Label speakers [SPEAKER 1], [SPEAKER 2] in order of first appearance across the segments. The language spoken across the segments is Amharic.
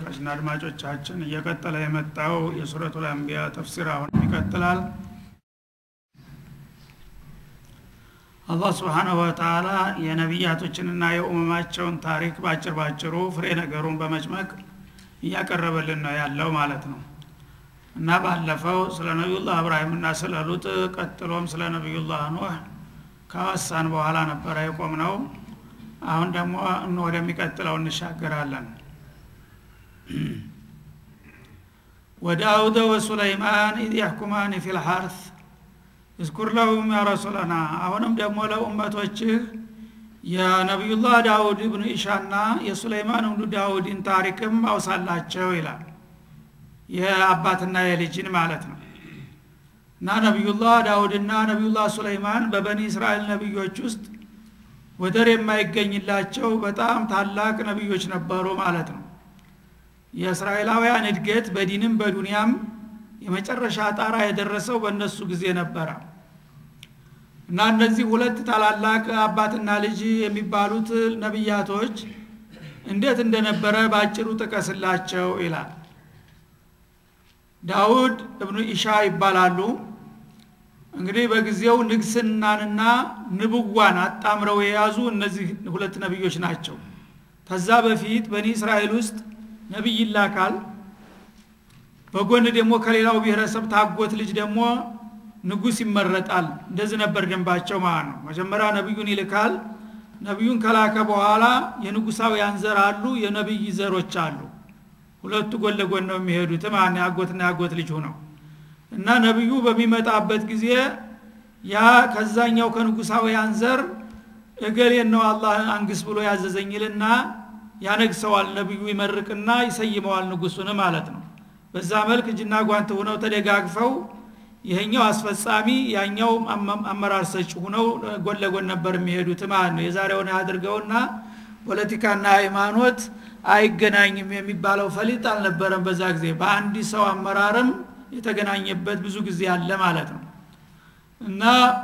[SPEAKER 1] ተመልካችና አድማጮቻችን እየቀጠለ የመጣው የሱረቱል አንቢያ ተፍሲር አሁን ይቀጥላል አላህ ስብሓናሁ ወተላ የነቢያቶችንና የኡመማቸውን ታሪክ ባጭር ባጭሩ ፍሬ ነገሩን በመጭመቅ እያቀረበልን ነው ያለው ማለት ነው እና ባለፈው ስለ ነቢዩላህ እብራሂምና ስለ ሉጥ ቀጥሎም ስለ ነቢዩላህ ኑህ ካወሳን በኋላ ነበረ የቆም ነው አሁን ደግሞ ወደሚቀጥለው እንሻገራለን ወዳውደ ወሱለይማን ኢዝ ያሕኩማን ፊ ልሐርት እዝኩር ለሁም ያ ረሱለና አሁንም ደግሞ ለኡመቶችህ የነቢዩላህ ዳውድ ብኑ ኢሻና የሱለይማን ብኑ ዳውድን ታሪክም አውሳላቸው ይላል የአባትና የልጅን ማለት ነው እና ነቢዩላህ ዳውድና ነቢዩላህ ሱለይማን በበኒ እስራኤል ነቢዮች ውስጥ ወደር የማይገኝላቸው በጣም ታላቅ ነቢዮች ነበሩ ማለት ነው የእስራኤላውያን እድገት በዲንም በዱንያም የመጨረሻ ጣራ የደረሰው በእነሱ ጊዜ ነበረ እና እነዚህ ሁለት ታላላቅ አባትና ልጅ የሚባሉት ነቢያቶች እንዴት እንደነበረ በአጭሩ ጥቀስላቸው ይላል ዳውድ እብኑ ኢሻ ይባላሉ እንግዲህ በጊዜው ንግስናንና ንብዋን አጣምረው የያዙ እነዚህ ሁለት ነቢዮች ናቸው ከዛ በፊት በኒ እስራኤል ውስጥ ነቢይ ይላካል በጎን ደግሞ ከሌላው ብሔረሰብ ታጎት ልጅ ደግሞ ንጉስ ይመረጣል እንደዚህ ነበር ደንባቸው ማለት ነው መጀመሪያ ነቢዩን ይልካል ነቢዩን ከላከ በኋላ የንጉሳውያን ዘር አሉ የነቢይ ዘሮች አሉ ሁለቱ ጎን ለጎን ነው የሚሄዱት ማን ያጎትና ያጎት ልጅ ሁነው እና ነቢዩ በሚመጣበት ጊዜ ያ ከዛኛው ከንጉሳውያን ዘር እገሌን ነው አላህ አንግስ ብሎ ያዘዘኝልና ያነግሰዋል ነቢዩ ይመርቅና ይሰይመዋል ንጉሱን ማለት ነው በዛ መልክ እጅና ጓንት ሁነው ተደጋግፈው ይሄኛው አስፈጻሚ ያኛው አመራር ሰጭ ሁነው ጎን ለጎን ነበር የሚሄዱት ማለት ነው የዛሬውን አድርገውና ፖለቲካና ሃይማኖት አይገናኝም የሚባለው ፈሊጥ አልነበረም በዛ ጊዜ በአንድ ሰው አመራርም የተገናኘበት ብዙ ጊዜ አለ ማለት ነው እና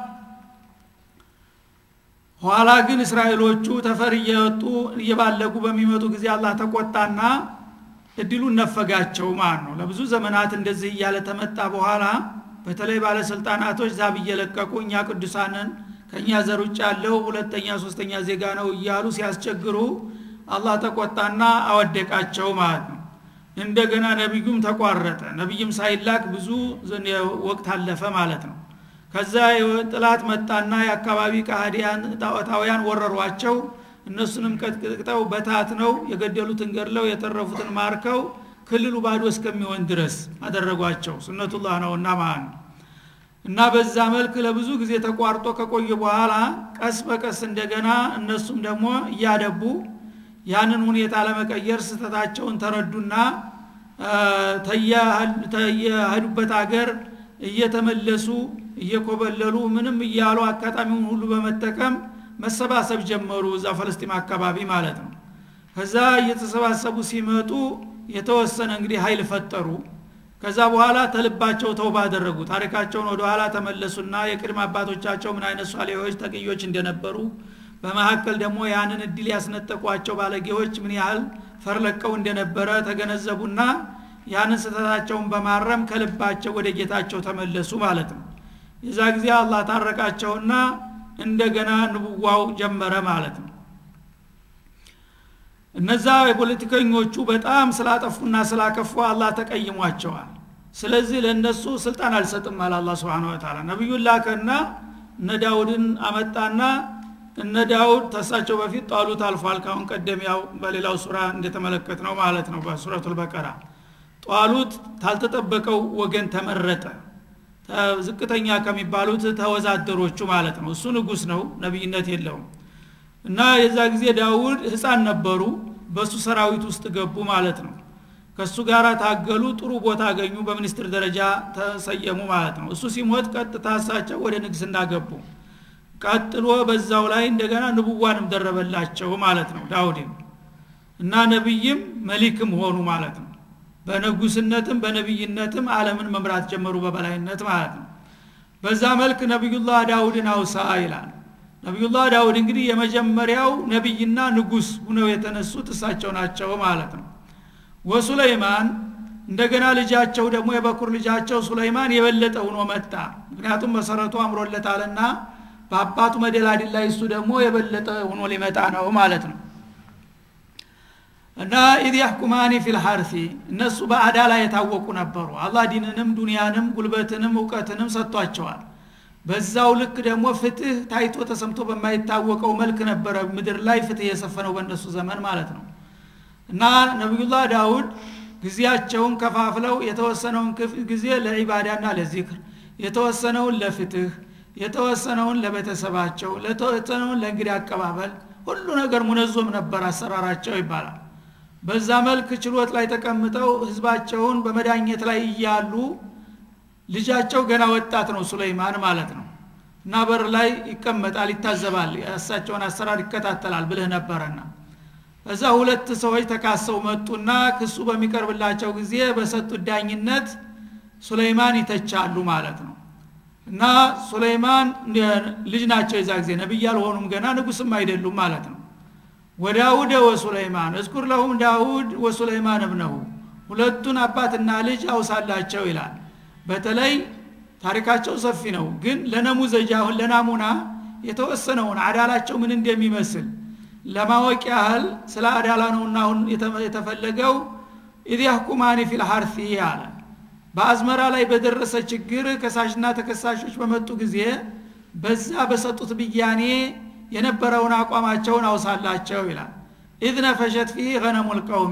[SPEAKER 1] ኋላ ግን እስራኤሎቹ ተፈር እየወጡ እየባለጉ በሚመጡ ጊዜ አላህ ተቆጣና እድሉን ነፈጋቸው ማለት ነው ለብዙ ዘመናት እንደዚህ እያለ ተመጣ በኋላ በተለይ ባለስልጣናቶች ዛብ እየለቀቁ እኛ ቅዱሳንን ከእኛ ዘር ውጭ ያለው ሁለተኛ ሶስተኛ ዜጋ ነው እያሉ ሲያስቸግሩ አላህ ተቆጣና አወደቃቸው ማለት ነው እንደገና ነቢዩም ተቋረጠ ነቢይም ሳይላክ ብዙ ወቅት አለፈ ማለት ነው ከዛ ጥላት መጣና የአካባቢ ቃህዲያን ጣዖታውያን ወረሯቸው እነሱንም ቀጥቅጠው በታት ነው የገደሉትን ገድለው የተረፉትን ማርከው ክልሉ ባዶ እስከሚሆን ድረስ አደረጓቸው ሱነቱላህ ነውና ማለት ነው እና በዛ መልክ ለብዙ ጊዜ ተቋርጦ ከቆየ በኋላ ቀስ በቀስ እንደገና እነሱም ደግሞ እያደቡ ያንን ሁኔታ ለመቀየር ስተታቸውን ተረዱና ተየሄዱበት አገር እየተመለሱ እየኮበለሉ ምንም እያሉ አጋጣሚውን ሁሉ በመጠቀም መሰባሰብ ጀመሩ እዛ ፈለስጢም አካባቢ ማለት ነው ከዛ እየተሰባሰቡ ሲመጡ የተወሰነ እንግዲህ ኃይል ፈጠሩ ከዛ በኋላ ተልባቸው ተውባ አደረጉ ታሪካቸውን ወደ ኋላ ተመለሱና የቅድም አባቶቻቸው ምን አይነት ሷሌዎች ተቅዮች እንደነበሩ በመካከል ደግሞ ያንን እድል ያስነጠቋቸው ባለጌዎች ምን ያህል ፈርለቀው እንደነበረ ተገነዘቡና ያንን ስተታቸውን በማረም ከልባቸው ወደ ጌታቸው ተመለሱ ማለት ነው የዛ ጊዜ አላህ ታረቃቸውና እንደገና ንቡዋው ጀመረ ማለት ነው እነዛ የፖለቲከኞቹ በጣም ስላጠፉና ስላከፉ አላህ ተቀይሟቸዋል ስለዚህ ለእነሱ ስልጣን አልሰጥም አለ አላ ስብን ወተላ ነቢዩን ላከና እነ ዳውድን አመጣና እነ ዳውድ ተሳቸው በፊት ጣሉት አልፏል ካሁን ቀደም ያው በሌላው ሱራ እንደተመለከት ነው ማለት ነው በሱረቱ ልበቀራ ጧሉት ታልተጠበቀው ወገን ተመረጠ ዝቅተኛ ከሚባሉት ተወዛደሮቹ ማለት ነው እሱ ንጉስ ነው ነቢይነት የለውም እና የዛ ጊዜ ዳውድ ህፃን ነበሩ በእሱ ሰራዊት ውስጥ ገቡ ማለት ነው ከእሱ ጋር ታገሉ ጥሩ ቦታ አገኙ በሚኒስትር ደረጃ ተሰየሙ ማለት ነው እሱ ሲሞት ቀጥታ እሳቸው ወደ ንግስና ገቡ ቀጥሎ በዛው ላይ እንደገና ንቡዋንም ደረበላቸው ማለት ነው ዳውድም እና ነቢይም መሊክም ሆኑ ማለት ነው በንጉስነትም በነቢይነትም አለምን መምራት ጀመሩ በበላይነት ማለት ነው በዛ መልክ ነቢዩላህ ዳውድን አውሳ ይላል ነቢዩላህ ዳውድ እንግዲህ የመጀመሪያው ነቢይና ንጉስ ሁነው የተነሱት እሳቸው ናቸው ማለት ነው ወሱለይማን እንደገና ልጃቸው ደግሞ የበኩር ልጃቸው ሱለይማን የበለጠ ሆኖ መጣ ምክንያቱም መሰረቱ አምሮለታልና በአባቱ መደላድል ላይ እሱ ደግሞ የበለጠ ሆኖ ሊመጣ ነው ማለት ነው እና ኢድ ያሕኩማኒ ፊልሐርሲ እነሱ በአዳላ የታወቁ ነበሩ አላህ ዲንንም ዱንያንም ጉልበትንም እውቀትንም ሰጥቷቸዋል በዛው ልክ ደግሞ ፍትህ ታይቶ ተሰምቶ በማይታወቀው መልክ ነበረ ምድር ላይ ፍትህ የሰፈነው በእነሱ ዘመን ማለት ነው እና ነቢዩላህ ዳውድ ጊዜያቸውን ከፋፍለው የተወሰነውን ጊዜ ለዒባዳና ለዚክር የተወሰነውን ለፍትህ የተወሰነውን ለቤተሰባቸው ለተወሰነውን ለእንግዲህ አቀባበል ሁሉ ነገር ሙነዞም ነበር አሰራራቸው ይባላል በዛ መልክ ችሎት ላይ ተቀምጠው ህዝባቸውን በመዳኘት ላይ እያሉ ልጃቸው ገና ወጣት ነው ሱለይማን ማለት ነው እና በር ላይ ይቀመጣል ይታዘባል የእሳቸውን አሰራር ይከታተላል ብልህ ነበረና እዛ ሁለት ሰዎች ተካሰው መጡና ክሱ በሚቀርብላቸው ጊዜ በሰጡት ዳኝነት ሱለይማን ይተቻሉ ማለት ነው እና ሱለይማን ልጅ ናቸው የዛ ጊዜ ነቢይ አልሆኑም ገና ንጉስም አይደሉም ማለት ነው ወዳውድ ወሱለይማን እዝኩር ለሁም ዳውድ ወሱለይማን እብነሁ ሁለቱን አባትና ልጅ አውሳላቸው ይላል በተለይ ታሪካቸው ሰፊ ነው ግን ለነሙዘጃ አሁን ለናሙና የተወሰነውን አዳላቸው ምን እንደሚመስል ለማወቅ ያህል ስለ አዳላ ነውና አሁን የተፈለገው ኢድ ያህኩማኒ ፊልሐርሲ አለ በአዝመራ ላይ በደረሰ ችግር ከሳሽና ተከሳሾች በመጡ ጊዜ በዛ በሰጡት ብያኔ የነበረውን አቋማቸውን አውሳላቸው ይላል ኢዝ ነፈሸት ፊህ ገነሙ ልቀውሚ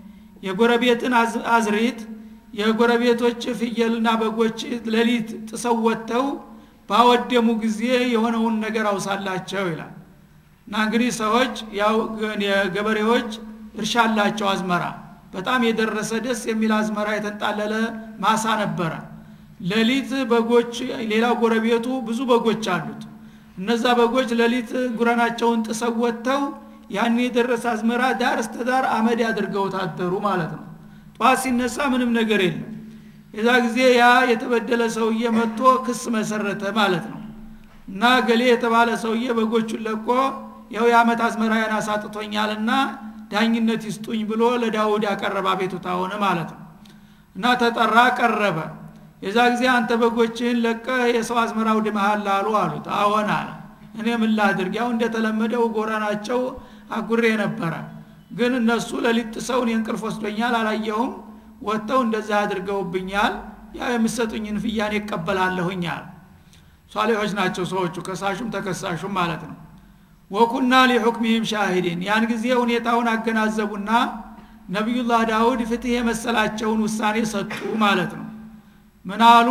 [SPEAKER 1] የጎረቤትን አዝሪት የጎረቤቶች ፍየልና በጎች ሌሊት ጥሰው ወጥተው ባወደሙ ጊዜ የሆነውን ነገር አውሳላቸው ይላል እና እንግዲህ ሰዎች ያው ገበሬዎች እርሻ አላቸው አዝመራ በጣም የደረሰ ደስ የሚል አዝመራ የተንጣለለ ማሳ ነበረ ሌሊት በጎች ሌላው ጎረቤቱ ብዙ በጎች አሉት እነዛ በጎች ሌሊት ጉረናቸውን ጥሰው ወጥተው ያን የደረሰ አዝመራ ዳር እስተ ዳር አመድ አድርገው ታደሩ ማለት ነው ጠዋት ሲነሳ ምንም ነገር የለም የዛ ጊዜ ያ የተበደለ ሰውዬ መጥቶ ክስ መሰረተ ማለት ነው እና ገሌ የተባለ ሰውዬ በጎቹን ለቆ ያው የአመት አዝመራያን አሳጥቶኛልና ዳኝነት ይስጡኝ ብሎ ለዳውድ ያቀረበ አቤቱታ ሆነ ማለት ነው እና ተጠራ ቀረበ የዛ ጊዜ አንተ በጎችህን ለቀ የሰው አዝመራ ውድመሃል አሉ አሉት አዎን አለ እኔ ምን ላድርግ ያው እንደተለመደው ጎረናቸው አጉሬ ነበረ ግን እነሱ ለሊት ጥሰውን የእንቅልፍ ወስዶኛል አላየሁም ወጥተው እንደዛ አድርገውብኛል ያው የምሰጡኝን ፍያኔ ይቀበላለሁኛል ሷሌሖች ናቸው ሰዎቹ ከሳሹም ተከሳሹም ማለት ነው ወኩና ሊሑክሚህም ሻሂዲን ያን ጊዜ ሁኔታውን አገናዘቡና ነቢዩላህ ዳውድ ፍትህ የመሰላቸውን ውሳኔ ሰጡ ማለት ነው ምናሉ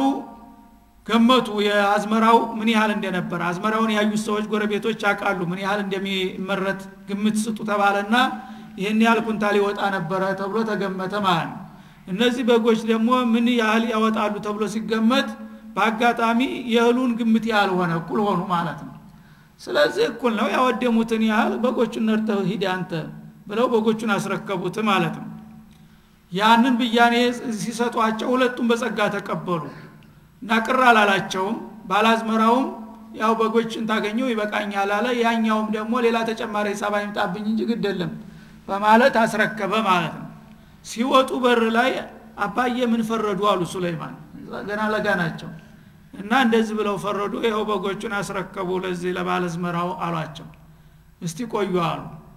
[SPEAKER 1] ገመቱ የአዝመራው ምን ያህል እንደነበረ አዝመራውን ያዩት ሰዎች ጎረቤቶች ያውቃሉ ምን ያህል እንደሚመረት ግምት ስጡ ተባለና ይህን ያህል ኩንታል ይወጣ ነበረ ተብሎ ተገመተ ማለት ነው እነዚህ በጎች ደግሞ ምን ያህል ያወጣሉ ተብሎ ሲገመት በአጋጣሚ የእህሉን ግምት ያህል ሆነ እኩል ሆኑ ማለት ነው ስለዚህ እኩል ነው ያወደሙትን ያህል በጎቹን ነርተው ሂድ አንተ ብለው በጎቹን አስረከቡት ማለት ነው ያንን ብያኔ ሲሰጧቸው ሁለቱም በጸጋ ተቀበሉ እና ቅር አላላቸውም ባላዝመራውም ያው በጎችን ታገኘው ይበቃኛል አለ ያኛውም ደግሞ ሌላ ተጨማሪ ሂሳብ አይምጣብኝ እንጂ ግድ የለም በማለት አስረከበ ማለት ነው ሲወጡ በር ላይ አባዬ ምን ፈረዱ አሉ ሱለይማን ገና ለጋ ናቸው እና እንደዚህ ብለው ፈረዱ ይኸው በጎቹን አስረከቡ ለዚህ ለባለዝመራው አሏቸው እስቲ ቆዩ አሉ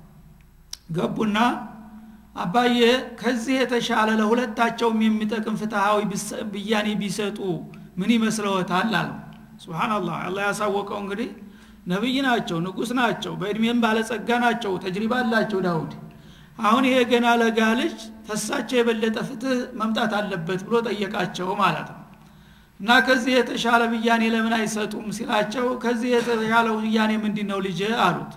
[SPEAKER 1] ገቡና አባዬ ከዚህ የተሻለ ለሁለታቸውም የሚጠቅም ፍትሃዊ ብያኔ ቢሰጡ ምን ይመስለዎታል አሉ ስብናላህ አላ ያሳወቀው እንግዲህ ነቢይ ናቸው ንጉስ ናቸው በእድሜም ባለጸጋ ናቸው ተጅሪባ አላቸው ዳውድ አሁን ይሄ ገና ለጋ ልጅ ተሳቸው የበለጠ ፍትህ መምጣት አለበት ብሎ ጠየቃቸው ማለት ነው እና ከዚህ የተሻለ ብያኔ ለምን አይሰጡም ሲላቸው ከዚህ የተሻለ ብያኔ ምንድ ነው ልጅ አሉት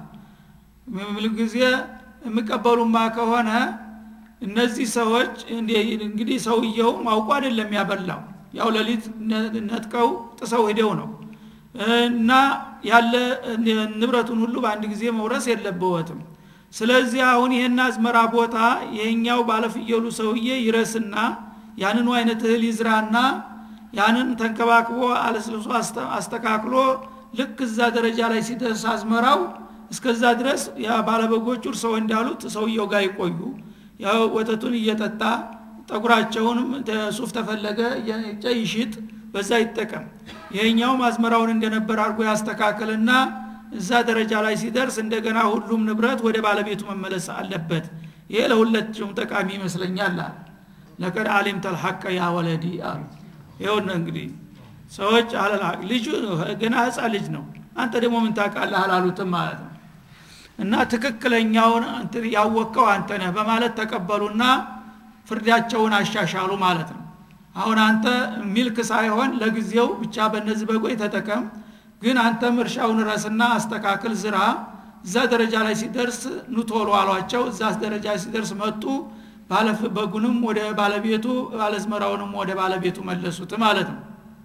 [SPEAKER 1] ጊዜ የሚቀበሉማ ከሆነ እነዚህ ሰዎች እንግዲህ ሰውየው ማውቁ አይደለም ያበላው ያው ሌሊት ነጥቀው ጥሰው ሂደው ነው እና ያለ ንብረቱን ሁሉ በአንድ ጊዜ መውረስ የለበወትም ስለዚህ አሁን ይህን አዝመራ ቦታ ይሄኛው ባለፍየሉ ሰውዬ ይረስና ያንኑ አይነት እህል ይዝራና ያንን ተንከባክቦ አለስልሶ አስተካክሎ ልክ እዛ ደረጃ ላይ ሲደርስ አዝመራው እስከዛ ድረስ ያ ባለበጎቹ እርሰው እንዳሉት ሰውየው ጋር ይቆዩ ያው ወተቱን እየጠጣ ጠጉራቸውንም ሱፍ ተፈለገ ይሽጥ በዛ ይጠቀም ይሄኛውም አዝመራውን እንደነበር አድርጎ ያስተካከልና እዛ ደረጃ ላይ ሲደርስ እንደገና ሁሉም ንብረት ወደ ባለቤቱ መመለስ አለበት ይሄ ለሁለቱም ጠቃሚ ይመስለኛል አለ ለቀድ አሊም ተልሐቀ ያ ወለዲ አሉ ይኸውነ እንግዲህ ሰዎች አለልሐቅ ልጁ ገና ህፃን ልጅ ነው አንተ ደግሞ ምን ታውቃለህ አላሉትም ማለት ነው እና ትክክለኛውን ያወቀው አንተ ነህ በማለት ተቀበሉና ፍርዳቸውን አሻሻሉ ማለት ነው አሁን አንተ ሚልክ ሳይሆን ለጊዜው ብቻ በእነዚህ በጎይ ተጠቀም ግን አንተም እርሻውን ረስና አስተካክል ዝራ እዛ ደረጃ ላይ ሲደርስ ኑቶሎ አሏቸው እዛ ደረጃ ሲደርስ መጡ ባለፍ በጉንም ወደ ባለቤቱ ባለዝመራውንም ወደ ባለቤቱ መለሱት ማለት ነው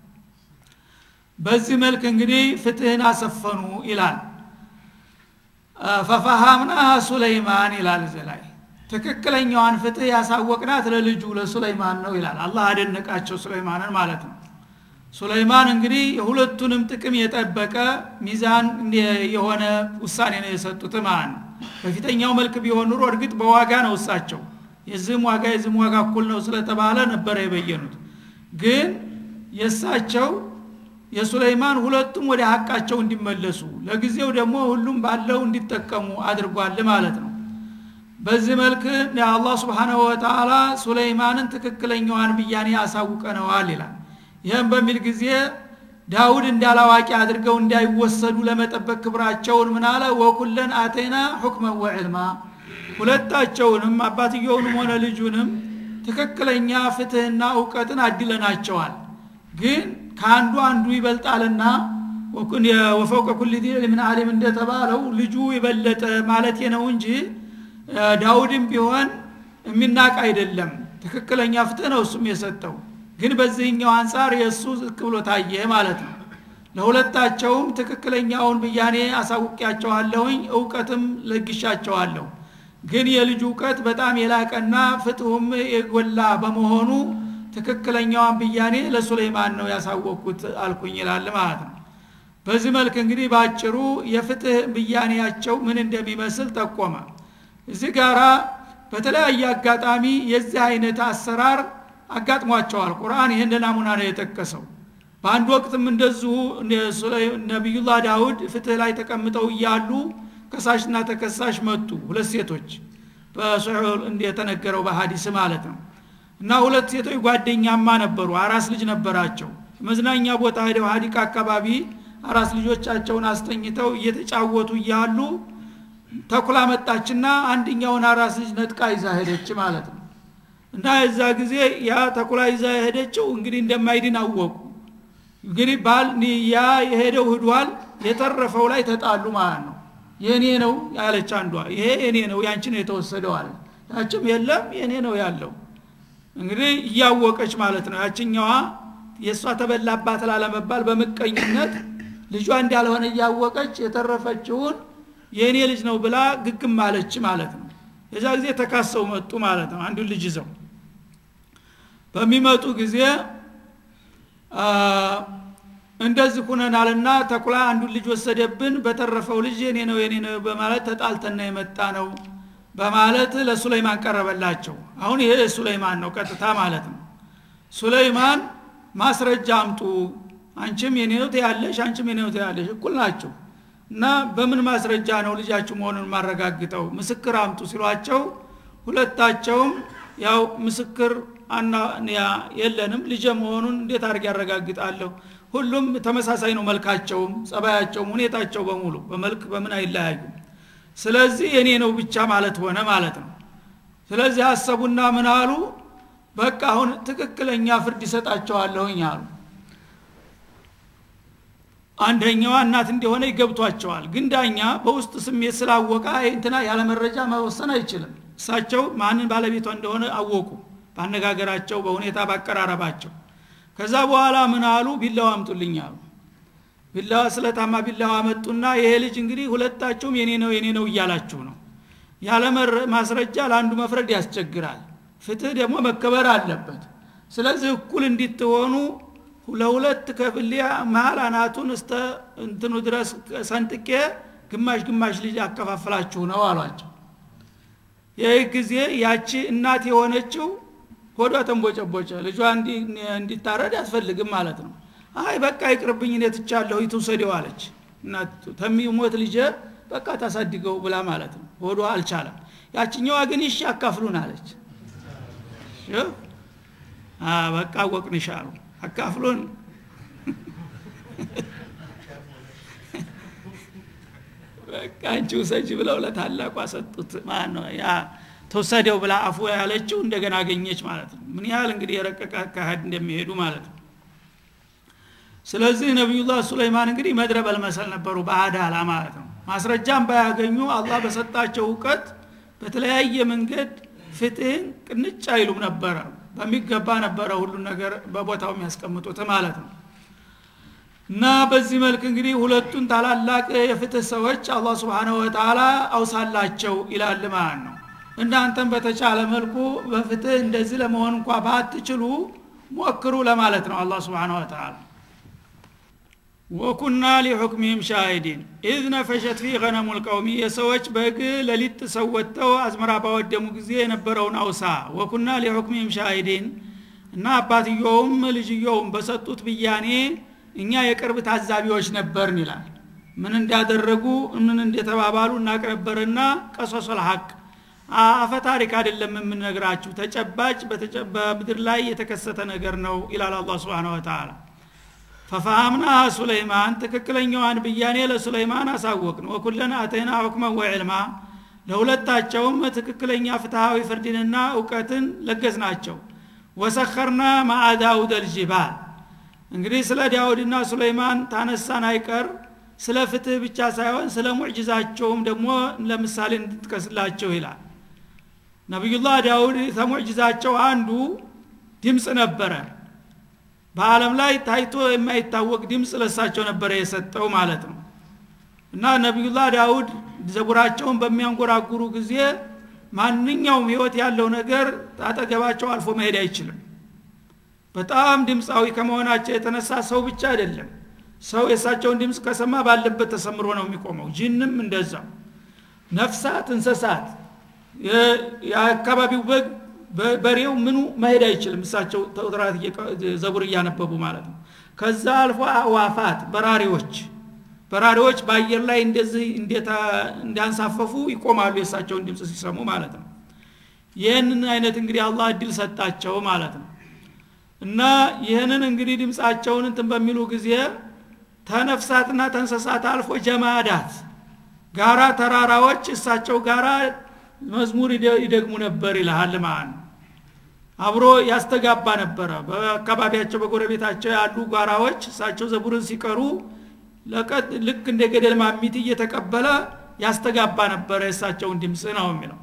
[SPEAKER 1] በዚህ መልክ እንግዲህ ፍትህን አሰፈኑ ይላል ፈፈሃምና ሱለይማን ይላል እዚ ላይ ትክክለኛዋን ፍትህ ያሳወቅናት ለልጁ ለሱለይማን ነው ይላል አላህ አደነቃቸው ሱለይማንን ማለት ነው ሱለይማን እንግዲህ የሁለቱንም ጥቅም የጠበቀ ሚዛን የሆነ ውሳኔ ነው የሰጡት ማለት ነው በፊተኛው መልክ ቢሆን ኑሮ እርግጥ በዋጋ ነው እሳቸው የዚህም ዋጋ የዚህም ዋጋ እኩል ነው ስለተባለ ነበረ የበየኑት ግን የእሳቸው የሱለይማን ሁለቱም ወደ ሀቃቸው እንዲመለሱ ለጊዜው ደግሞ ሁሉም ባለው እንዲጠቀሙ አድርጓል ማለት ነው በዚህ መልክ የአላህ ስብሓናሁ ወተላ ሱለይማንን ትክክለኛዋን ብያኔ አሳውቀነዋል ይላል ይህም በሚል ጊዜ ዳውድ እንዳላዋቂ አድርገው እንዳይወሰዱ ለመጠበቅ ክብራቸውን ምናለ ወኩለን አተይና ሁክመን ወዕልማ ሁለታቸውንም አባትየውንም ሆነ ልጁንም ትክክለኛ ፍትህና እውቀትን አድለናቸዋል ግን ከአንዱ አንዱ ይበልጣልና ወፈውቀ ኩል ዚ ምን አሊም እንደተባለው ልጁ ይበለጠ ማለት ነው እንጂ ዳውድም ቢሆን የሚናቅ አይደለም ትክክለኛ ፍትህ ነው እሱም የሰጠው ግን በዚህኛው አንጻር የእሱ ዝቅ ብሎ ታየ ማለት ነው ለሁለታቸውም ትክክለኛውን ብያኔ አሳውቂያቸዋለሁኝ እውቀትም ለግሻቸዋለሁ ግን የልጁ እውቀት በጣም የላቀና ፍትሁም የጎላ በመሆኑ ትክክለኛዋን ብያኔ ለሱለይማን ነው ያሳወቅኩት አልኩኝ ይላል ማለት ነው በዚህ መልክ እንግዲህ በአጭሩ የፍትህ ብያኔያቸው ምን እንደሚመስል ጠቆመ እዚህ ጋራ በተለያየ አጋጣሚ የዚህ አይነት አሰራር አጋጥሟቸዋል ቁርአን ይህን ናሙና ነው የጠቀሰው በአንድ ወቅትም እንደዚሁ ነቢዩላህ ዳውድ ፍትህ ላይ ተቀምጠው እያሉ ከሳሽና ተከሳሽ መጡ ሁለት ሴቶች በሶሒህ እንደተነገረው በሀዲስ ማለት ነው እና ሁለት ሴቶች ጓደኛማ ነበሩ አራስ ልጅ ነበራቸው መዝናኛ ቦታ ሄደው ሀዲቅ አካባቢ አራስ ልጆቻቸውን አስተኝተው እየተጫወቱ እያሉ ተኩላ መጣችና አንድኛውን አራስ ልጅ ነጥቃ ይዛ ሄደች ማለት ነው እና የዛ ጊዜ ያ ተኩላ ይዛ የሄደችው እንግዲህ እንደማይድን አወቁ እንግዲህ ባል ያ የሄደው ህዷል የተረፈው ላይ ተጣሉ ማለት ነው የእኔ ነው ያለች አንዷ ይሄ የኔ ነው ያንቺ ነው የተወሰደው አለ ያችም የለም የእኔ ነው ያለው እንግዲህ እያወቀች ማለት ነው ያችኛዋ የእሷ ተበላባት ላለመባል በምቀኝነት ልጇ እንዳልሆነ እያወቀች የተረፈችውን የእኔ ልጅ ነው ብላ ግግም አለች ማለት ነው የዛ ጊዜ ተካሰው መጡ ማለት ነው አንዱን ልጅ ይዘው በሚመጡ ጊዜ እንደዚህ ሁነናልና ተኩላ አንዱን ልጅ ወሰደብን በተረፈው ልጅ የኔ ነው የኔ ነው በማለት ተጣልተና የመጣ ነው በማለት ለሱለይማን ቀረበላቸው አሁን ይሄ ሱለይማን ነው ቀጥታ ማለት ነው ሱለይማን ማስረጃ አምጡ አንቺም የኔ ነው ትያለሽ አንቺም የኔ ነው ትያለሽ እኩል ናቸው እና በምን ማስረጃ ነው ልጃችሁ መሆኑን ማረጋግጠው ምስክር አምጡ ሲሏቸው ሁለታቸውም ያው ምስክር አና የለንም ልጀ መሆኑን እንዴት አድርግ ያረጋግጣለሁ ሁሉም ተመሳሳይ ነው መልካቸውም ጸባያቸውም ሁኔታቸው በሙሉ በመልክ በምን አይለያዩም ስለዚህ የኔ ነው ብቻ ማለት ሆነ ማለት ነው ስለዚህ አሰቡና ምን አሉ በቃ አሁን ትክክለኛ ፍርድ ይሰጣቸዋለሁኝ አሉ አንደኛዋ እናት እንደሆነ ይገብቷቸዋል ግን ዳኛ በውስጥ ስሜት ስላወቀ እንትና ያለ መረጃ መወሰን አይችልም እሳቸው ማንን ባለቤቷ እንደሆነ አወቁ ባነጋገራቸው በሁኔታ ባቀራረባቸው ከዛ በኋላ ምን አሉ ቢላዋ አምጡልኝ አሉ ቢላዋ ስለታማ ቢላዋ መጡና ይሄ ልጅ እንግዲህ ሁለታችሁም የኔ ነው የኔ ነው እያላችሁ ነው ያለ ማስረጃ ለአንዱ መፍረድ ያስቸግራል ፍትህ ደግሞ መከበር አለበት ስለዚህ እኩል እንዲትሆኑ ለሁለት ከፍሌ መሀል አናቱን እስተ እንትኑ ድረስ ሰንጥቄ ግማሽ ግማሽ ልጅ አከፋፍላችሁ ነው አሏቸው ይህ ጊዜ ያቺ እናት የሆነችው ሆዷ ተንቦጨቦጨ ልጇ እንዲታረድ አትፈልግም ማለት ነው አይ በቃ ይቅርብኝ እኔ ትቻለሁ ይትውሰደው አለች እናቱ ተሚሞት ልጄ በቃ ታሳድገው ብላ ማለት ነው ሆዷ አልቻለም ያችኛዋ ግን ይሽ አካፍሉን አለች በቃ ወቅንሽ አሉ አካፍሉን በቃ አንቺ ውሰጅ ብለው ለታላቋ ሰጡት ማን ነው ያ ተወሰደው ብላ አፉ ያለችው እንደገና አገኘች ማለት ነው ምን ያህል እንግዲህ የረቀቀ አካሄድ እንደሚሄዱ ማለት ነው ስለዚህ ነቢዩላህ ሱለይማን እንግዲህ መድረ በልመሰል ነበሩ በአዳላ ማለት ነው ማስረጃም ባያገኙ አላህ በሰጣቸው እውቀት በተለያየ መንገድ ፍትህን ቅንጭ አይሉም ነበረ በሚገባ ነበረ ሁሉን ነገር በቦታው የሚያስቀምጡት ማለት ነው እና በዚህ መልክ እንግዲህ ሁለቱን ታላላቅ የፍትህ ሰዎች አላህ ስብሓነሁ ወተላ አውሳላቸው ይላል ማለት ነው እናንተም በተቻለ መልኩ በፍትህ እንደዚህ ለመሆን እንኳ ባትችሉ ሞክሩ ለማለት ነው አላህ ስብሓነሁ ወተላ ወኩና ሊሑክሚህም ሻሂዲን ኢዝ ነፈሸት ፊ ገነሙ ልቀውሚ የሰዎች በግ ለሊት ሰው ወጥተው አዝመራ ባወደሙ ጊዜ የነበረውን አውሳ ወኩና ሊሑክሚህም ሻሂዲን እና አባትየውም ልጅየውም በሰጡት ብያኔ እኛ የቅርብ ታዛቢዎች ነበርን ይላል ምን እንዳደረጉ ምን እንደተባባሉ እናቅነበርና ቀሶሶል ሀቅ አፈ ታሪክ አይደለም የምንነግራችሁ ተጨባጭ በምድር ላይ የተከሰተ ነገር ነው ይላል አላ ስብን ወተላ ፈፋሃምና ሱለይማን ትክክለኛዋን ብያኔ ለሱለይማን አሳወቅን ወኩለን አተይና ሁክመን ወዕልማ ለሁለታቸውም ትክክለኛ ፍትሃዊ ፍርድንና እውቀትን ለገስ ናቸው ወሰኸርና ማአ ዳውድ አልጅባል እንግዲህ ስለ ዳውድና ሱለይማን ታነሳን አይቀር ስለ ፍትህ ብቻ ሳይሆን ስለ ሙዕጅዛቸውም ደግሞ ለምሳሌ እንድትቀስላቸው ይላል ነቢዩላህ ዳውድ ከሙዕጅዛቸው አንዱ ድምፅ ነበረ በአለም ላይ ታይቶ የማይታወቅ ድምፅ ለሳቸው ነበረ የሰጠው ማለት ነው እና ነቢዩላህ ዳውድ ዘቡራቸውን በሚያንጎራጉሩ ጊዜ ማንኛውም ህይወት ያለው ነገር አጠገባቸው አልፎ መሄድ አይችልም በጣም ድምፃዊ ከመሆናቸው የተነሳ ሰው ብቻ አይደለም ሰው የእሳቸውን ድምፅ ከሰማ ባለበት ተሰምሮ ነው የሚቆመው ጅንም እንደዛው ነፍሳት እንሰሳት የአካባቢው በግ በሬው ምኑ መሄድ አይችልም እሳቸው ተውትራት ዘቡር እያነበቡ ማለት ነው ከዛ አልፎ አዋፋት በራሪዎች በራሪዎች በአየር ላይ እንደዚህ እንዲያንሳፈፉ ይቆማሉ የእሳቸውን ድምፅ ሲሰሙ ማለት ነው ይህንን አይነት እንግዲህ አላህ እድል ሰጣቸው ማለት ነው እና ይህንን እንግዲህ ድምፃቸውን እንትን በሚሉ ጊዜ ተነፍሳትና ተንሰሳት አልፎ ጀማዳት ጋራ ተራራዎች እሳቸው ጋራ መዝሙር ይደግሙ ነበር ይልሃል ማለት ነው አብሮ ያስተጋባ ነበረ በአካባቢያቸው በጎረቤታቸው ያሉ ጓራዎች እሳቸው ዘቡርን ሲቀሩ ልክ እንደ ገደል ማሚት እየተቀበለ ያስተጋባ ነበረ የእሳቸውን ድምፅ ነው የሚለው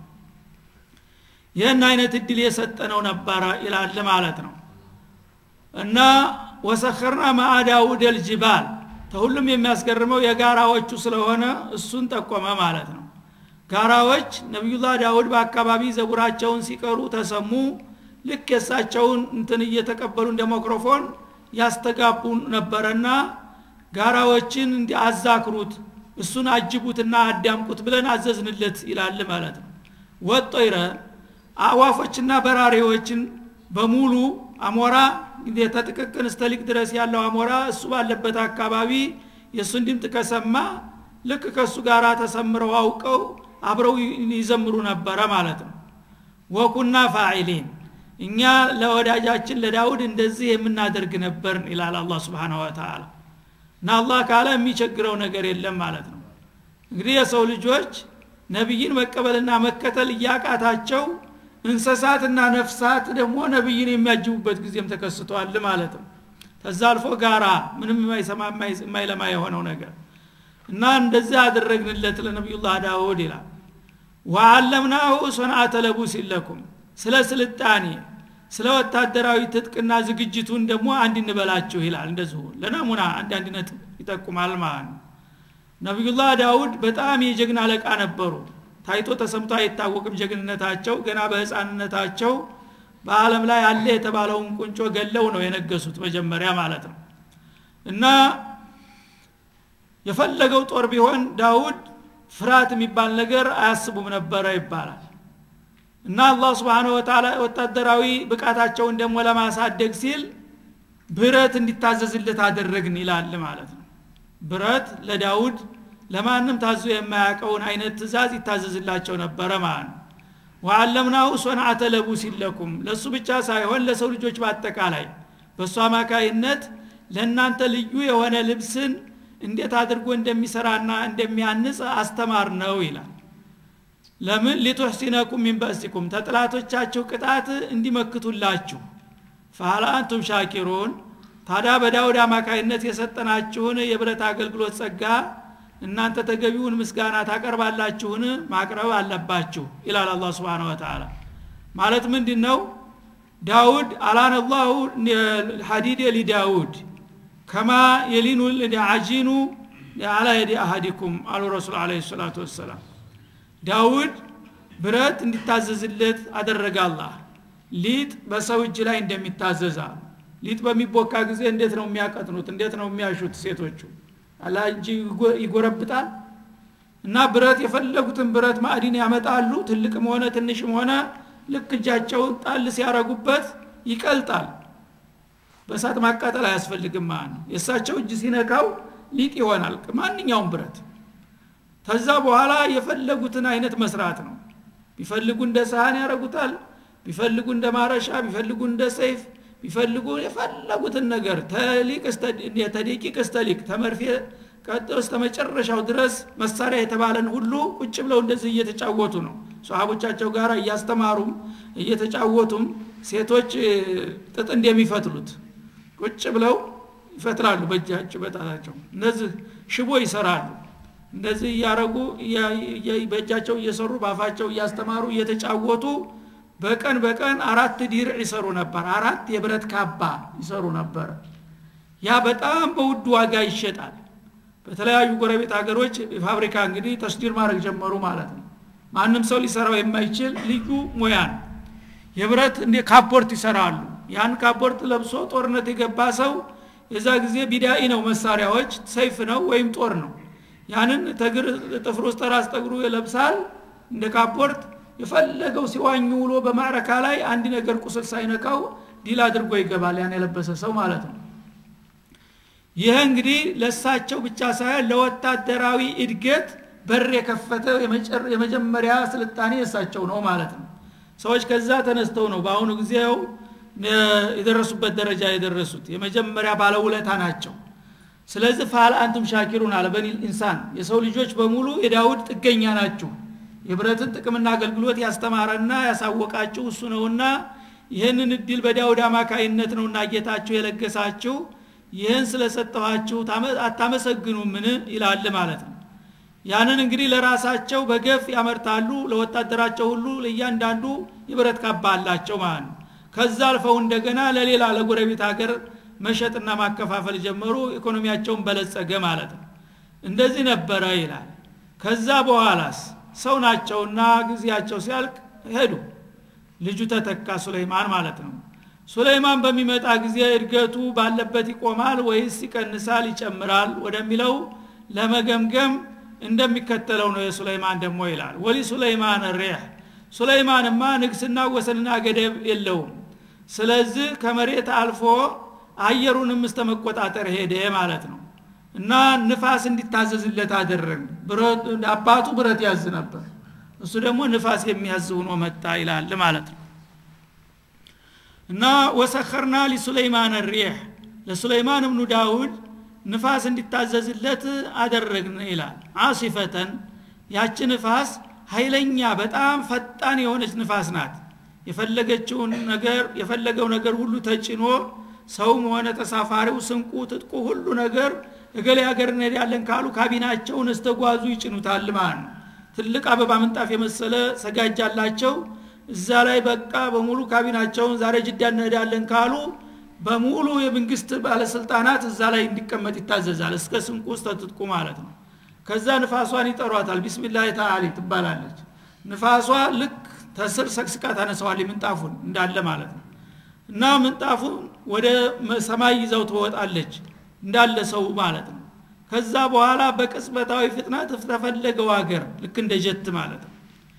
[SPEAKER 1] ይህን አይነት እድል የሰጠ ነው ነበረ ይላል ማለት ነው እና ወሰኸርና ማአ ዳውድ ልጅባል ተሁሉም የሚያስገርመው የጋራዎቹ ስለሆነ እሱን ጠቆመ ማለት ነው ጋራዎች ነቢዩላህ ዳውድ በአካባቢ ዘጉራቸውን ሲቀሩ ተሰሙ ልክ የእሳቸውን እንትን እየተቀበሉ እንደ ማይክሮፎን ያስተጋቡ ነበረና ጋራዎችን እንዲ አዛክሩት እሱን አጅቡትና አዳምቁት ብለን አዘዝንለት ይላል ማለት ነው ወጦይረ አዋፎችና በራሪዎችን በሙሉ አሞራ ተጥቅቅን እስተሊቅ ድረስ ያለው አሞራ እሱ ባለበት አካባቢ የእሱን ድምጥ ከሰማ ልክ ከእሱ ጋር ተሰምረው አውቀው አብረው ይዘምሩ ነበረ ማለት ነው ወኩና ፋዒሊን እኛ ለወዳጃችን ለዳውድ እንደዚህ የምናደርግ ነበር ይላል አላ ስብን ወተላ እና አላህ ካለ የሚቸግረው ነገር የለም ማለት ነው እንግዲህ የሰው ልጆች ነቢይን መቀበልና መከተል እያቃታቸው እንስሳትና ነፍሳት ደግሞ ነቢይን የሚያጅቡበት ጊዜም ተከስቷል ማለት ነው ከዛ አልፎ ጋራ ምንም የማይሰማ የማይለማ የሆነው ነገር እና እንደዚህ አደረግንለት ለነቢዩላህ ዳውድ ይላል ወአለምናሁ ሶንአተ ለቡስ ለኩም ስለ ስልጣኔ ስለ ወታደራዊ ትጥቅና ዝግጅቱን ደግሞ አንድ እንበላችሁ ይላል እንደዚሁ ለናሙና አንዳንድ ነጥብ ይጠቁማል ማለት ነው ነቢዩላህ ዳውድ በጣም የጀግና አለቃ ነበሩ ታይቶ ተሰምቶ አይታወቅም ጀግንነታቸው ገና በህፃንነታቸው በአለም ላይ አለ የተባለውን ቁንጮ ገለው ነው የነገሱት መጀመሪያ ማለት ነው እና የፈለገው ጦር ቢሆን ዳውድ ፍርሃት የሚባል ነገር አያስቡም ነበረ ይባላል እና አላህ ስብሓን ወተላ ወታደራዊ ብቃታቸውን ደግሞ ለማሳደግ ሲል ብረት እንዲታዘዝለት አደረግን ይላል ማለት ነው ብረት ለዳውድ ለማንም ታዞ የማያውቀውን አይነት ትእዛዝ ይታዘዝላቸው ነበረ ማለት ነው ወአለምናሁ ሶንዓተ ለቡሲን ለኩም ለእሱ ብቻ ሳይሆን ለሰው ልጆች በአጠቃላይ በእሱ አማካይነት ለእናንተ ልዩ የሆነ ልብስን እንዴት አድርጎ እንደሚሰራና እንደሚያንጽ አስተማር ነው ይላል ለምን ሊቱሕሲነኩም ሚን በእሲኩም ተጥላቶቻችሁ ቅጣት እንዲመክቱላችሁ ፈሀል አንቱም ሻኪሩን ታዲያ በዳውድ አማካይነት የሰጠናችሁን የብረት አገልግሎት ጸጋ እናንተ ተገቢውን ምስጋና ታቀርባላችሁን ማቅረብ አለባችሁ ይላል አላ ስብን ወተላ ማለት ምንድ ነው ዳውድ አላን አላሁ ሐዲድ ሊዳውድ ከማ የሊኑ አጂኑ አላ የዲ አሀዲኩም አሉ ረሱል አለ ሰላቱ ወሰላም ዳውድ ብረት እንዲታዘዝለት አደረገ አላህ ሊጥ በሰው እጅ ላይ እንደሚታዘዛ ሊጥ በሚቦካ ጊዜ እንዴት ነው የሚያቀጥኑት እንዴት ነው የሚያሹት ሴቶቹ አላ እንጂ ይጎረብጣል እና ብረት የፈለጉትን ብረት ማዕዲን ያመጣሉ ትልቅም ሆነ ትንሽም ሆነ ልክ እጃቸውን ጣል ሲያረጉበት ይቀልጣል በእሳት ማቃጠል አያስፈልግም ማለት ነው የእሳቸው እጅ ሲነካው ሊጥ ይሆናል ማንኛውም ብረት ከዛ በኋላ የፈለጉትን አይነት መስራት ነው ቢፈልጉ እንደ ሳህን ያረጉታል ቢፈልጉ እንደ ማረሻ ቢፈልጉ እንደ ሰይፍ ቢፈልጉ የፈለጉትን ነገር ተደቂቅ እስተሊቅ ተመርፌ ቀጥሎ እስተ መጨረሻው ድረስ መሳሪያ የተባለን ሁሉ ቁጭ ብለው እንደዚህ እየተጫወቱ ነው ሰሃቦቻቸው ጋር እያስተማሩም እየተጫወቱም ሴቶች ጥጥ እንደሚፈትሉት ቁጭ ብለው ይፈትላሉ በእጃቸው በጣታቸው እነዚህ ሽቦ ይሰራሉ እንደዚህ እያረጉ በእጃቸው እየሰሩ በአፋቸው እያስተማሩ እየተጫወቱ በቀን በቀን አራት ዲርዕ ይሰሩ ነበር አራት የብረት ካባ ይሰሩ ነበር ያ በጣም በውድ ዋጋ ይሸጣል በተለያዩ ጎረቤት ሀገሮች ፋብሪካ እንግዲህ ተስዲር ማድረግ ጀመሩ ማለት ነው ማንም ሰው ሊሰራው የማይችል ልዩ ሙያ ነው የብረት እንደ ካፖርት ይሰራሉ ያን ካፖርት ለብሶ ጦርነት የገባ ሰው የዛ ጊዜ ቢዳኢ ነው መሳሪያዎች ሰይፍ ነው ወይም ጦር ነው ያንን ተግር ጥፍር ውስጥ ራስ ጠግሩ ይለብሳል እንደ ካፖርት የፈለገው ሲዋኝ ውሎ በማዕረካ ላይ አንድ ነገር ቁስል ሳይነካው ዲል አድርጎ ይገባል ያን የለበሰ ሰው ማለት ነው ይህ እንግዲህ ለእሳቸው ብቻ ሳይሆን ለወታደራዊ እድገት በር የከፈተ የመጀመሪያ ስልጣኔ እሳቸው ነው ማለት ነው ሰዎች ከዛ ተነስተው ነው በአሁኑ ጊዜው የደረሱበት ደረጃ የደረሱት የመጀመሪያ ባለውለታ ናቸው ስለዚህ ፋል አንቱም ሻኪሩን አለ በኒል ኢንሳን የሰው ልጆች በሙሉ የዳውድ ጥገኛ ናችሁ የብረትን ጥቅምና አገልግሎት ያስተማረና ያሳወቃችሁ እሱ ነውና ይህንን እድል በዳውድ አማካይነት ነውና ጌታችሁ የለገሳችሁ ይህን ስለሰጠኋችሁ አታመሰግኑምን ይላል ማለት ነው ያንን እንግዲህ ለራሳቸው በገፍ ያመርታሉ ለወታደራቸው ሁሉ ለእያንዳንዱ የብረት ካባ አላቸው ማለት ነው ከዛ አልፈው እንደገና ለሌላ ለጎረቤት ሀገር መሸጥና ማከፋፈል ጀመሩ ኢኮኖሚያቸውን በለጸገ ማለት ነው እንደዚህ ነበረ ይላል ከዛ በኋላስ ሰው ናቸውና ጊዜያቸው ሲያልቅ ሄዱ ልጁ ተተካ ሱለይማን ማለት ነው ሱለይማን በሚመጣ ጊዜ እድገቱ ባለበት ይቆማል ወይስ ይቀንሳል ይጨምራል ወደሚለው ለመገምገም እንደሚከተለው ነው የሱለይማን ደግሞ ይላል ወሊ ሱለይማን ሪህ ሱለይማንማ ንግስና ወሰንና ገደብ የለውም ስለዚህ ከመሬት አልፎ አየሩንም እስተ መቆጣጠር ሄደ ማለት ነው እና ንፋስ እንዲታዘዝለት አደረግ አባቱ ብረት ያዝ ነበር እሱ ደግሞ ንፋስ የሚያዝ ሆኖ መጣ ይላል ማለት ነው እና ወሰኸርና ሊሱለይማን ሪሕ ለሱለይማን እብኑ ዳውድ ንፋስ እንዲታዘዝለት አደረግን ይላል አሲፈተን ያች ንፋስ ኃይለኛ በጣም ፈጣን የሆነች ንፋስ ናት የፈለገችውን ነገር የፈለገው ነገር ሁሉ ተጭኖ ሰውም ሆነ ተሳፋሪው ስንቁ ትጥቁ ሁሉ ነገር እገሌ ሀገር እንሄዳለን ካሉ ካቢናቸውን እስተጓዙ ይጭኑታል ማለት ነው ትልቅ አበባ ምንጣፍ የመሰለ ሰጋጅ አላቸው እዛ ላይ በቃ በሙሉ ካቢናቸውን ዛሬ ጅዳ እንሄዳለን ካሉ በሙሉ የመንግስት ባለስልጣናት እዛ ላይ እንዲቀመጥ ይታዘዛል እስከ ስንቁ ውስጥ ተትጥቁ ማለት ነው ከዛ ንፋሷን ይጠሯታል ቢስሚላህ ተአሊ ትባላለች ንፋሷ ልክ ተስር ሰቅስቃ ታነሰዋል ምንጣፉን እንዳለ ማለት ነው እና ምንጣፉን ወደ ሰማይ ይዘው ትወጣለች እንዳለ ሰው ማለት ነው ከዛ በኋላ በቅጽበታዊ ፍጥነት ተፈለገው ሀገር ልክ እንደ ጀት ማለት ነው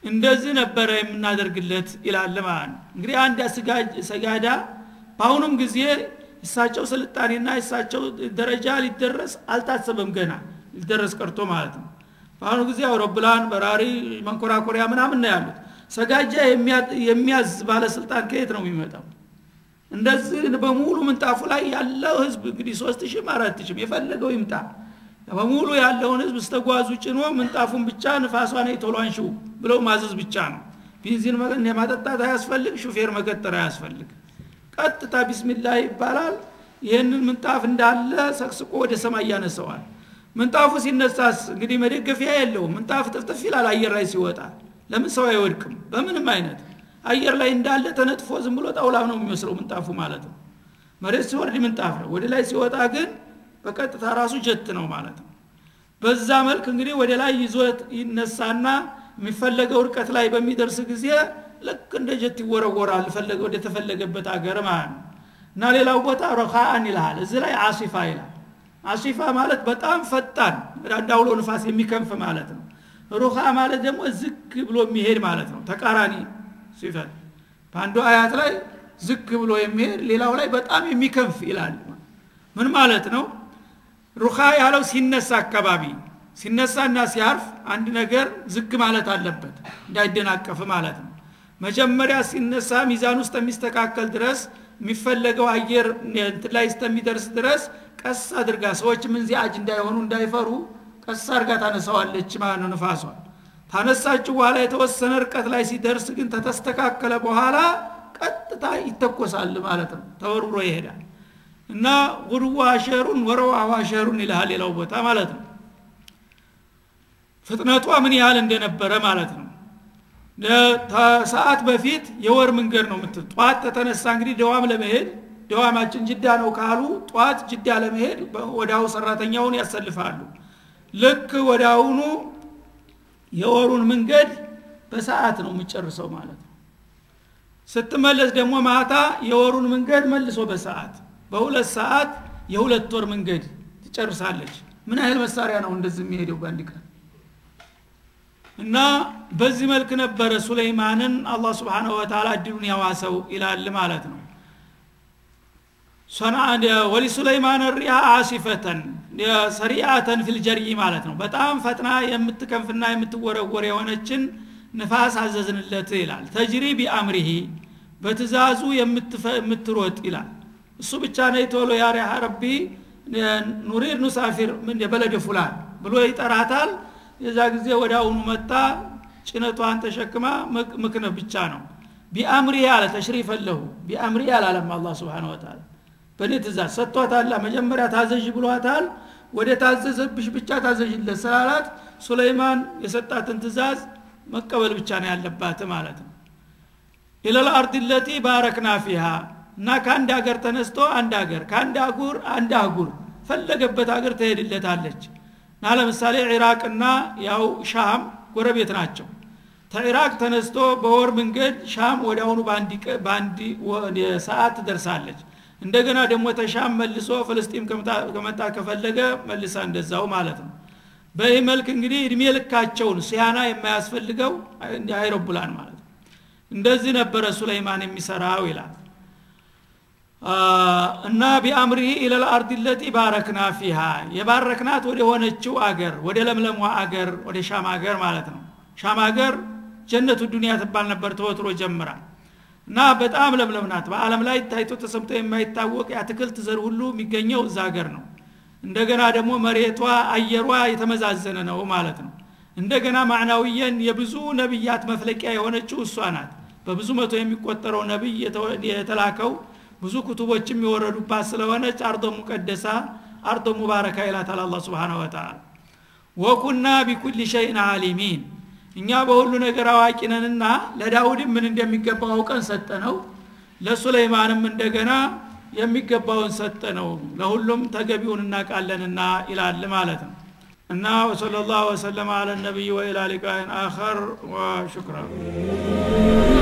[SPEAKER 1] እንደዚህ ነበረ የምናደርግለት ይላል ማለት ነው እንግዲህ አንድ ሰጋዳ በአሁኑም ጊዜ እሳቸው ስልጣኔና እሳቸው ደረጃ ሊደረስ አልታሰበም ገና ሊደረስ ቀርቶ ማለት ነው በአሁኑ ጊዜ አውሮፕላን በራሪ መንኮራኮሪያ ምናምን ነው ያሉት ሰጋጃ የሚያዝ ባለስልጣን ከየት ነው የሚመጣው እንደዚህ በሙሉ ምንጣፉ ላይ ያለው ህዝብ እንግዲህ ሶስት ሺህም አራት ሺህም የፈለገው ይምጣ በሙሉ ያለውን ህዝብ ስተጓዙ ጭኖ ምንጣፉን ብቻ ንፋሷን ቶሎ አንሺው ብለው ማዘዝ ብቻ ነው ቢንዚን ማጠጣት አያስፈልግ ሹፌር መቀጠር አያስፈልግ ቀጥታ ቢስሚላህ ይባላል ይህንን ምንጣፍ እንዳለ ሰቅስቆ ወደ ሰማይ ያነሰዋል ምንጣፉ ሲነሳስ እንግዲህ መደገፊያ የለውም ምንጣፍ ጥፍጥፍ ይላል አየር ላይ ሲወጣ ለምን ሰው አይወድቅም በምንም አይነት አየር ላይ እንዳለ ተነጥፎ ዝም ብሎ ጣውላ ነው የሚመስለው ምንጣፉ ማለት ነው መሬት ሲወርድ ምንጣፍ ነው ወደ ላይ ሲወጣ ግን በቀጥታ ራሱ ጀት ነው ማለት ነው በዛ መልክ እንግዲህ ወደ ላይ ይዞት ይነሳና የሚፈለገው እርቀት ላይ በሚደርስ ጊዜ ልክ እንደ ጀት ይወረወራል ፈለገ ወደ ተፈለገበት አገር ማለት ነው እና ሌላው ቦታ ረኻአን ይልሃል እዚህ ላይ አሲፋ ይላል አሲፋ ማለት በጣም ፈጣን እንዳውሎ ንፋስ የሚከንፍ ማለት ነው ሩኻ ማለት ደግሞ ዝግ ብሎ የሚሄድ ማለት ነው ተቃራኒ ሲፈት በአንዱ አያት ላይ ዝግ ብሎ የሚሄድ ሌላው ላይ በጣም የሚከንፍ ይላል ምን ማለት ነው ሩኻ ያለው ሲነሳ አካባቢ ሲነሳና ሲያርፍ አንድ ነገር ዝግ ማለት አለበት እንዳይደናቀፍ ማለት ነው መጀመሪያ ሲነሳ ሚዛን ውስጥ የሚስተካከል ድረስ የሚፈለገው አየር እንትን ላይ እስከሚደርስ ድረስ ቀስ አድርጋ ሰዎች ምንዚያጅ እንዳይሆኑ እንዳይፈሩ ቀስ አድርጋ ታነሳዋለች ማለት ነው ንፋሷን ታነሳችሁ በኋላ የተወሰነ እርቀት ላይ ሲደርስ ግን ተተስተካከለ በኋላ ቀጥታ ይተኮሳል ማለት ነው ተወርውሮ ይሄዳል እና ጉድዋ ሸሩን ወረዋዋ ሸሩን ይልሃል ሌላው ቦታ ማለት ነው ፍጥነቷ ምን ያህል እንደነበረ ማለት ነው ሰዓት በፊት የወር መንገድ ነው ምትል ጠዋት ተተነሳ እንግዲህ ደዋም ለመሄድ ደዋማችን ጅዳ ነው ካሉ ጠዋት ጅዳ ለመሄድ ወዳው ሰራተኛውን ያሰልፋሉ ልክ ወዳውኑ የወሩን መንገድ በሰዓት ነው የምጨርሰው ማለት ነው ስትመለስ ደግሞ ማታ የወሩን መንገድ መልሶ በሰዓት በሁለት ሰዓት የሁለት ወር መንገድ ትጨርሳለች ምን ያህል መሳሪያ ነው እንደዚህ የሚሄደው በአንድ ቀን እና በዚህ መልክ ነበረ ሱለይማንን አላህ ስብሓንሁ ወተላ እድሉን ያዋሰው ይላል ማለት ነው ወሊሱለይማን ሪያ አሲፈተን ሰሪአተን ፊልጀሪ ማለት ነው በጣም ፈጥና የምትከንፍና የምትወረወር የሆነችን ንፋስ አዘዝንለት ይላል ተጅሪ ቢአምሪሂ በትእዛዙ የምትሮጥ ይላል እሱ ብቻ ነይ ቶሎ ያሪያ ረቢ ኑሪድ ኑሳፊር የበለደ ፉላን ብሎ ይጠራታል የዛ ጊዜ ወደ አሁኑ መጣ ጭነቷን ተሸክማ ምክነ ብቻ ነው ቢአምሪ አለ ተሽሪፍ ለሁ ቢአምሪ አላለም አላ ስብን ወተላ በእኔ ትእዛዝ ሰጥቷታላ መጀመሪያ ታዘዥ ብሏታል ወደ ታዘዘብሽ ብቻ ታዘዥለት ስላላት ሱለይማን የሰጣትን ትእዛዝ መቀበል ብቻ ነው ያለባት ማለት ነው ኢለል አርድ ለቲ ባረክና ፊሃ እና ከአንድ ሀገር ተነስቶ አንድ ሀገር ከአንድ አጉር አንድ አህጉር ፈለገበት ሀገር ትሄድለታለች እና ለምሳሌ ኢራቅና ያው ሻም ጎረቤት ናቸው ተኢራቅ ተነስቶ በወር መንገድ ሻም ወደ አሁኑ በአንድ ሰዓት ትደርሳለች እንደገና ደግሞ ተሻም መልሶ ፍልስጢም ከመጣ ከፈለገ መልሳ እንደዛው ማለት ነው በይህ መልክ እንግዲህ እድሜ ልካቸውን ሲያና የማያስፈልገው አይሮፕላን ማለት ነው እንደዚህ ነበረ ሱለይማን የሚሰራው ይላል እና ቢአምሪሂ ኢለል አርድ ለቲ ባረክና ፊሃ የባረክናት ወደ ሆነችው አገር ወደ ለምለሟ አገር ወደ ሻም አገር ማለት ነው ሻም አገር ጀነቱ ዱኒያ ትባል ነበር ተወትሮ ጀምራ እና በጣም ለምለም ናት በአለም ላይ ታይቶ ተሰምቶ የማይታወቅ የአትክልት ዘር ሁሉ የሚገኘው እዛ ሀገር ነው እንደገና ደግሞ መሬቷ አየሯ የተመዛዘነ ነው ማለት ነው እንደገና ማዕናዊየን የብዙ ነቢያት መፍለቂያ የሆነችው እሷ ናት በብዙ መቶ የሚቆጠረው ነቢይ የተላከው ብዙ ኩቱቦችም የወረዱባት ስለሆነች አርዶ ሙቀደሳ አርዶ ሙባረካ ይላታል አላ ስብን ወተላ ወኩና ቢኩል ሸይን አሊሚን እኛ በሁሉ ነገር አዋቂ ነንና ለዳውድም ምን እንደሚገባው አውቀን ሰጠ ነው ለሱለይማንም እንደገና የሚገባውን ሰጠ ነው ለሁሉም ተገቢውን እናቃለንና ይላል ማለት ነው እና ወሰለ ላሁ ወሰለማ አለ ነቢይ ወኢላ ሊቃይን አኸር ወሽክራ